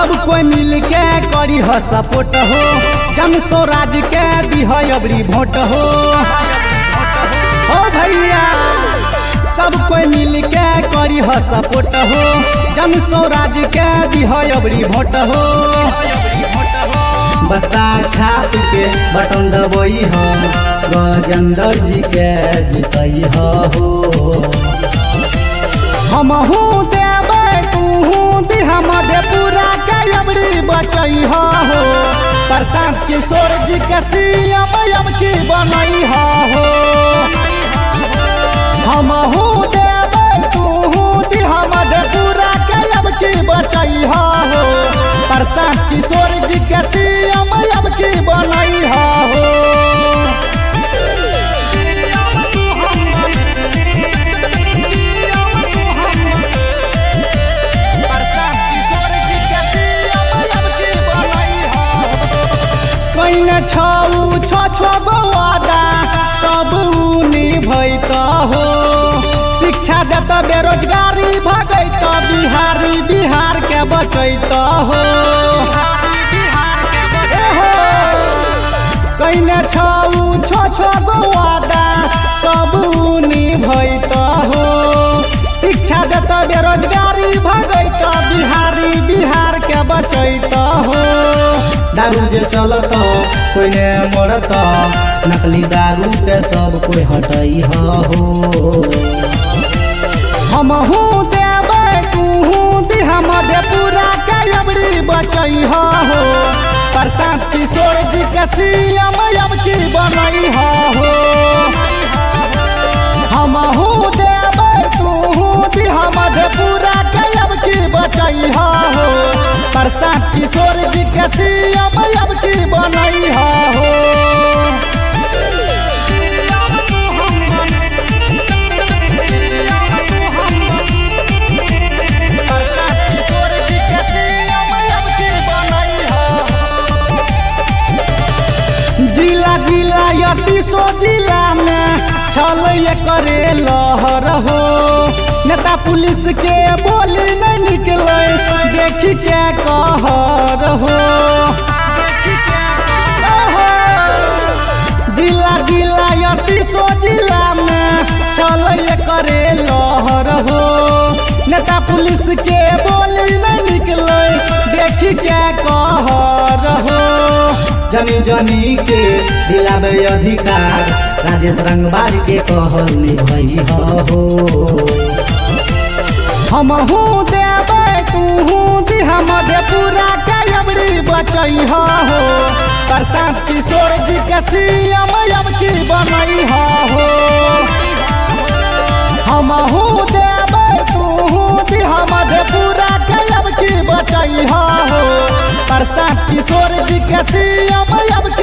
सब कोई मिल के करी ह सपोर्ट हो जन स्वराज के दिह अबरी भोट हो ओ भैया सब कोई मिल के करी ह सपोर्ट हो जन स्वराज के दिह अबरी भोट हो बस्ता छाप के बटन दबई हो गजेंद्र जी के जीतई हो हमहू देबै तूहू दिह मधेपुरा के अबरी बचई हो प्रशांत किशोर जी के सीएम अब की बनई हो हमहू देबै तूहू दिह मधेपुरा के अब की बचई हो प्रशांत किशोर जी के सीएम अब की बनई हो प्रशांत किशोर जी के सीएम अब की बनई हो कहिने छौ छ छ गो वादा सब निभैत हो शिक्षा देत बेरोजगारी भगैत बिहारी बिहार के बचैत हो एहो, कहिने छौ छ छ गो वादा सब निभैत हो शिक्षा देत बेरोजगारी भगैत बिहारी बिहार के बचैत हो दारू जे चलत कोई ने मरत नकली दारू के सब कोई हटई हो हमहू देबै तूहू दिह मधेपुरा के अबरी बचई हो प्रशांत किशोर जी के सीएम अब की बनई हो हमहू देबै तूहू दिह मधेपुरा के अब की बचई हो प्रशांत किशोर जी के सीएम अब की बनई हो प्रशांत किशोर जी के सीएम अब की बनई हो जिला जिला अतीसो जिला में छल करे लहर हो नेता पुलिस के बोली नहीं निकले देखी के कहर हो ओहो, जिला जिला अतीसो जिला में छल करे लहर हो नेता पुलिस के बोली नहीं निकले देखी के कहर हो जमी जमी के दिलावे अधिकार राजेश रंगबाज के कहल निभई हो हमहू देबै तूहू दिह मधेपुरा के अबरी बचई हो प्रशांत किशोर जी के सीएम अब की बनई हो हमहू देबै तूहू दिह मधेपुरा के अब की बचई हो प्रशांत किशोर जी के सीएम अब की